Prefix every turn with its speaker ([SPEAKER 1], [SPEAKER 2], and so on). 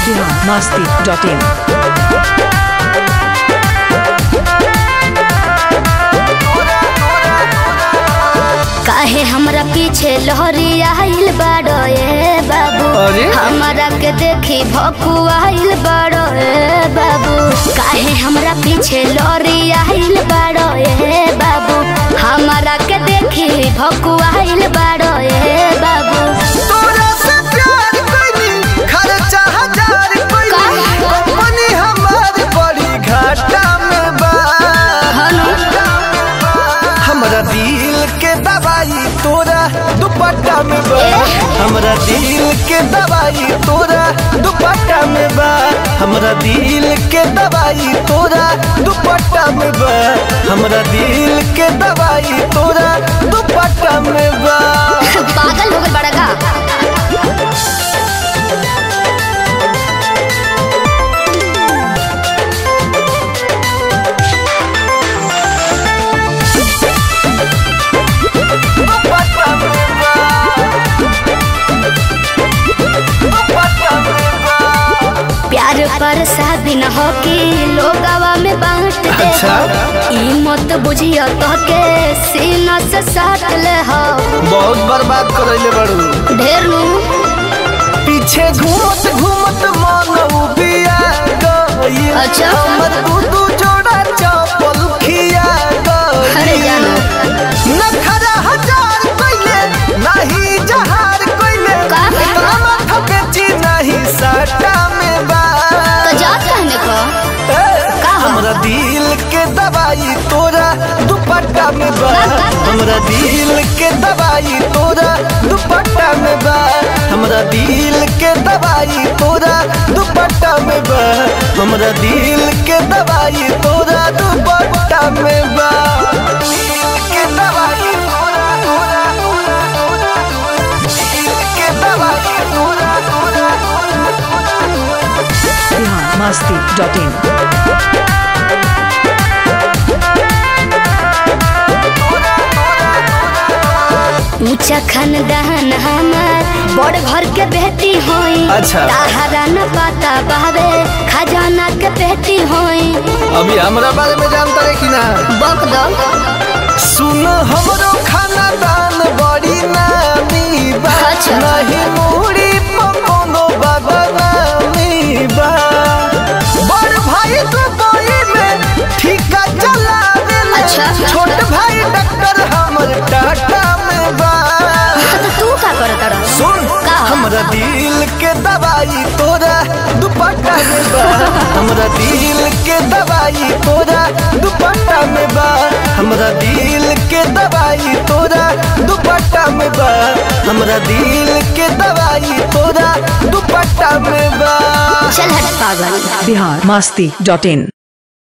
[SPEAKER 1] masti.in.
[SPEAKER 2] काहे हमरा पीछे लहरी आइल बाड़ो ए बाबू
[SPEAKER 3] अरे?
[SPEAKER 2] हमरा के देखी भकु आइल बाड़ो ए बाबू काहे हमरा पीछे लहरी आइल बाड़ो ए बाबू हमरा के देखी भकु आइल बाड़ो ए बाबू
[SPEAKER 3] तोरा से प्यार कइनी खर्चा हजार कइनी कंपनी हमार बड़ी घाटा में बा हमरा दिल के दवाई तोरा दुपट्टा में बा हमरा दिल के दवाई तोरा दुपट्टा में बा हमरा दिल के दवाई तोरा दुपट्टा में बा हमरा दिल के दवाई तोरा दुपट्टा में बा
[SPEAKER 2] पागल हो गए बड़ा का
[SPEAKER 3] दुपट्टा में बा दुपट्टा में बा
[SPEAKER 2] प्यार पर शादी न हो कि लोगवा में बांट दे
[SPEAKER 3] अच्छा।
[SPEAKER 2] ई मत बुझियो तो के सीना से साट ले हो
[SPEAKER 3] बहुत बर्बाद करैले बड़ू
[SPEAKER 2] ढेर नु
[SPEAKER 3] पीछे घूमत घूमत मन उबिया गई
[SPEAKER 2] अच्छा।
[SPEAKER 3] हमर दू दू जोड़ा चप्पल खिया
[SPEAKER 2] अरे
[SPEAKER 3] गई
[SPEAKER 2] जानो
[SPEAKER 3] नखरा हजार कइले नाही जहार कइले
[SPEAKER 2] का?
[SPEAKER 3] इतना माथा बेची नहीं सटा में बा
[SPEAKER 2] तो जात कहने को का हो?
[SPEAKER 3] हमरा दिल के दवाई तोरा दुपट्टा में बा हमरा दिल के दवाई तोरा दुपट्टा में बा हमरा दिल के दवाई तोरा दुपट्टा में बा हमरा दिल के दवाई तोरा दुपट्टा में बा दिल के दवाई तोरा तोरा तोरा तोरा दिल के दवाई तोरा तोरा
[SPEAKER 1] Bihar masti.in.
[SPEAKER 2] ऊंचा खानदान हमार बड़ घर के बेटी होई
[SPEAKER 3] अच्छा।
[SPEAKER 2] ताहरा न पता बहवे खजाना के बेटी होई
[SPEAKER 3] अभी हमरा बारे में जानता है कि ना
[SPEAKER 2] बक दो
[SPEAKER 3] सुन हमरो खाना दान बड़ी नामी बा
[SPEAKER 2] अच्छा।
[SPEAKER 3] नहीं मुड़ी पकोनो बाबा नामी बा बड़ भाई दुबई में ठीका चला
[SPEAKER 2] अच्छा।
[SPEAKER 3] छोट भाई डॉक्टर हमर टाटा में बा
[SPEAKER 2] तो तू का करत रह
[SPEAKER 3] सुन
[SPEAKER 2] का?
[SPEAKER 3] हमरा दिल के दवाई तोरा दुपट्टा में बा हमरा दिल के दवाई तोरा दुपट्टा में बा हमरा दिल के दवाई तोरा दुपट्टा में बा हमरा दिल के दवाई तोरा दुपट्टा में बा
[SPEAKER 2] चल हट पागल
[SPEAKER 1] Bihar masti.in.